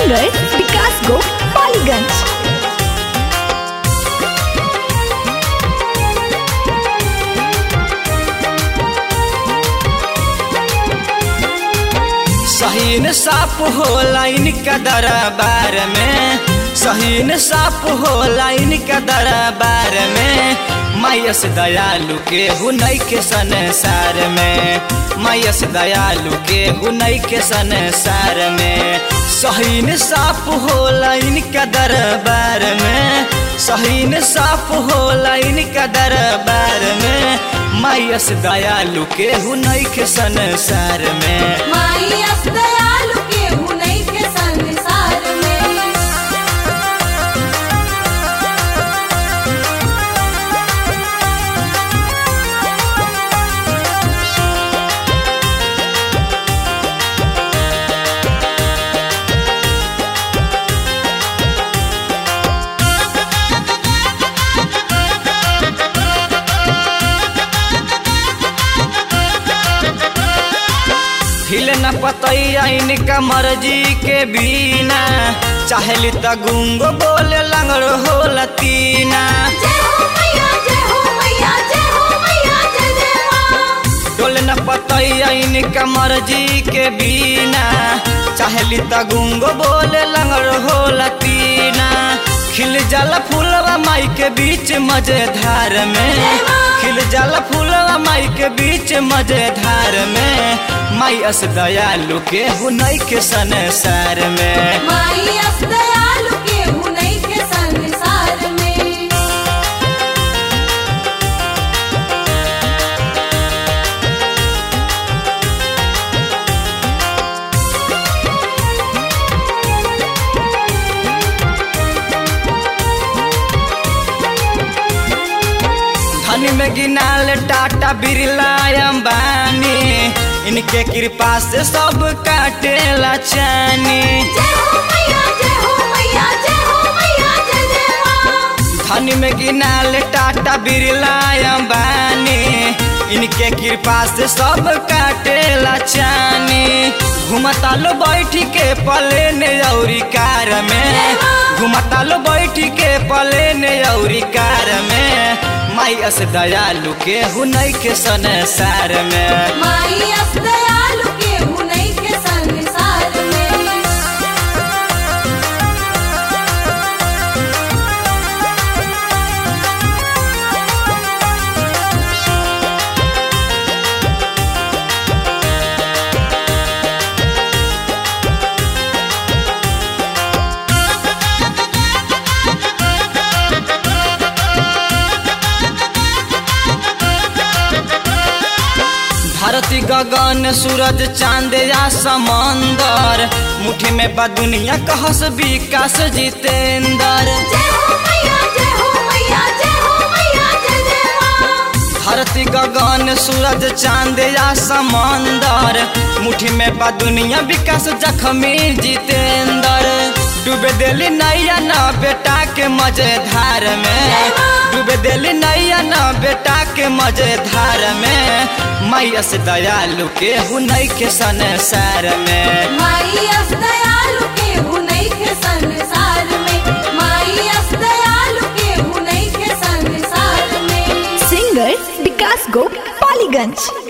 singer विकास गो पालीगंज सहीन साफ हो line का दरबार में सहीन साफ हो लाइन का दरबार में मायस दयालु के हुनई के संसार में मायस दयालु के हुनई के संसार में सहीन साफ हो लाइन का दरबार में सहीन साफ हो लाइन का दरबार में मायस दयालु के हुनई के संसार में माई अस दयालु के हुनई के संसार में हिल न पतैया इनका मर्जी के बिना चाहली त गुंगो बोले लंगड़ हो लतीना जय हो मैया जय हो मैया जय हो मैया जय जय माँ डोल न पतैया इनका मर्जी के बिना चाहली त गुंगो बोले लंगड़ हो लतीना खिल जाला फूलवा माई के बीच मजेधार में खिल जाला फूलवा माई के बीच मजेधार में माई अस दयालु के हुनई के संसार में माई अस दयालु के हुनई के संसार में धनी में गिनाल टाटा बिरला अंबानी इनके कृपा से सब काटेला चानी जय हो मैया जय हो मैया जय हो मैया जय जय माँ धनी में गिनाल टाटा बिरला अंबानी इनके कृपा से सब काटेला चानी घुमता लो बैठी के पले ने औरी कार में घुमता लो बैठी के पले ने औरी कार में माई अस दयालु के हुनई के संसार में माई अस दयालु के हुनई के संसार में धरती गगन सूरज चांद या समंदर मुट्ठी में बा दुनिया कहस विकास जितेंद्र जय हो मैया जय हो मैया जय हो मैया जय जय माँ धरती गगन सूरज चांद या समंदर मुट्ठी में बा दुनिया विकास जखमी जितेंद्र डूबे दिली नैया न बेटा के मजेधार में डूबे दिली नैया न बेटा के मजेधार में मैया से दयालु के हुनई के संसार में माई अस दयालु के हुनई के संसार में माई अस दयालु के हुनई के संसार में सिंगर विकास गो पालीगंज